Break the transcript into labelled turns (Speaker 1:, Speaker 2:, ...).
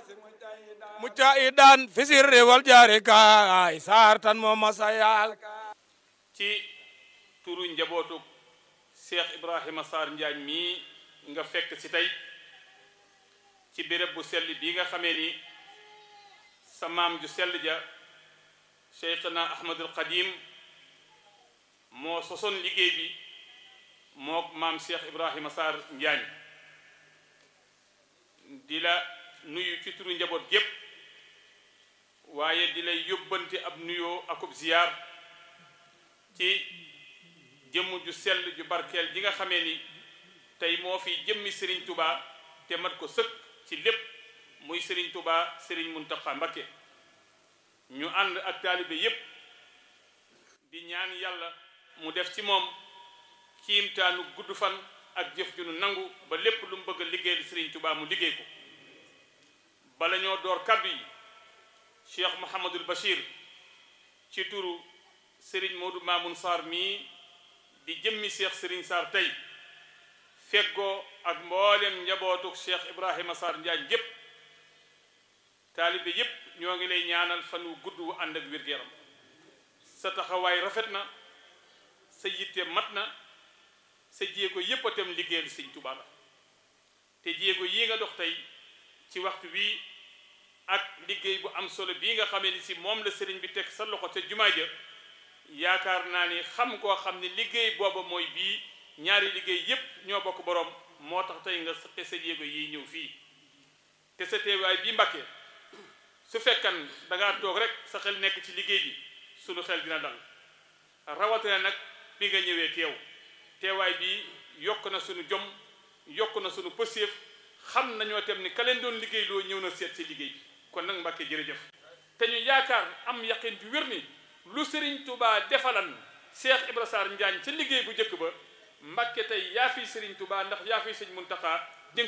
Speaker 1: mujtahidan fi sirri wal jaari kaay saar tan moo masa yaal
Speaker 2: ci turu njabootu Cheikh Ibrahima Sarr Njaañ mii nga fekk si tey ci béréb bu sell bii nga xamee ni sa maam ju sell ja Cheikhna Ahmadul Qadim moo sosoon liggéey bi moo maam Cheikh Ibrahima Sarr Njaañ di la nuyu ci turu njaboot gépp waaye di lay yóbbante ab nuyoo akub ziyaar ci jëmm ju sell ju barkeel ji nga xamee ni tey moo fi jëmmi Serigne Touba te mat ko sëkk ci lépp muy Serigne Touba Serigne Mountakha Mbacké ñu ànd ak taalibe yépp di ñaan yàlla mu def ci moom kiimtaanu gudd fan ak jëf ju nu nangu ba lépp lu mu bëgg a liggéeyal Serigne Touba mu liggéey ko bala ñoo door kàddu yi Cheikh Mouhamadul Bachir ci turu Serigne Modou Mamoun Sarr mii di jëmmi Cheikh Serigne Sarr tey feggoo ak mboolem njabootuk Cheikh Ibrahima Sarr Njaañ yépp taalibe yépp ñoo ngi lay ñaanal fan wu gudd wu ànd ak wér-gu-yaram sa taxawaay rafet na sa yitte mat na sa jéego yépp a tam liggéeyal Sëñ Tuubaa la te jéego yii nga dox tey ci waxtu bii ak liggéey bu am solo bii nga xamee ni si moom la sëriñ bi teg sa loxo te jumaa ja yaakaar naa ni xam koo xam ni liggéey booba mooy bii ñaari liggéey yépp ñoo bokk boroom moo tax tey nga saqe sa jéego yi ñëw fii te sa teewaay bii Mbàkke su fekkan dangaa toog rek sa xel nekk ci liggéey bi sunu xel dina dal rawatina nag bi nga ñëwee teew teewaay bi yokk na sunu jom yokk na sunu pëseef xam nañoo tem ni ka leen doon liggéey loo ñëw na seet ci liggéey bi kon nag Mbàkke jërëjëf te ñu yaakaar am yaqin bi wér ni lu Serigne Touba defalan Cheikh Ibra Sarr Njaañ ca liggéey bu njëkk ba Mbàkke tey yaa fi Serigne Touba ndax yaa fi Sëñ Muntaxa